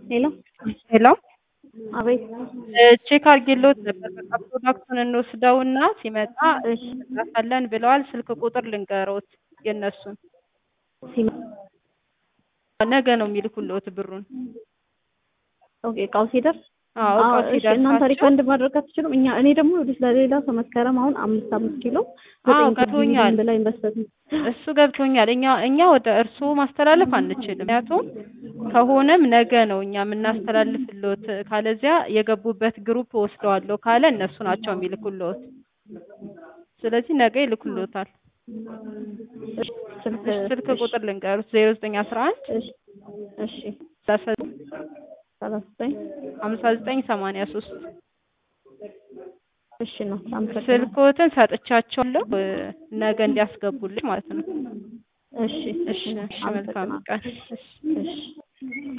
ሄሎ ሄሎ አቤት ቼክ አድርጌልዎት ነበር። በቃ ፕሮዳክቱን እንወስደውና ሲመጣ እሺ እንጻፋለን ብለዋል። ስልክ ቁጥር ልንገሮት የእነሱን ሲመ- ነገ ነው የሚልኩልዎት ብሩን። ኦኬ እቃው ሲደርስ አዎ አዎ፣ እቃው እሺ እናንተ ሲደርሳቸው ሪፈንድ ማድረግ አትችሉም? እኛ እኔ ደግሞ ይኸውልሽ ለሌላ ሰው መስከረም አሁን አምስት አምስት ኪሎ አዎ ዘጠኝ ገብቶኛል። ብላ ኢንቨስተር እሱ ገብቶኛል። እኛ እኛ ወደ እርስዎ ማስተላለፍ አንችልም። ምክንያቱም ከሆነም ነገ ነው እኛ የምናስተላልፍልዎት። ካለዚያ የገቡበት ግሩፕ ወስደዋለሁ ካለ እነሱ ናቸው የሚልኩልዎት። ስለዚህ ነገ ይልኩልዎታል። እሺ ስልክ እሺ፣ ስልክ እሺ፣ ቁጥር ልንገሩት ዜሮ ዘጠኝ አስራ አንድ እሺ እሺ ሰላሳ ሰላሳ ዘጠኝ ሀምሳ ዘጠኝ ሰማንያ ሶስት እሺ ነው አመሰግናለሁ። ስልክዎትን ሰጥቻቸዋለሁ እ ነገ እንዲያስገቡልኝ ማለት ነው። እሺ እሺ፣ እሺ፣ መልካም አመሰግናለሁ። ቀን። እሺ። እሺ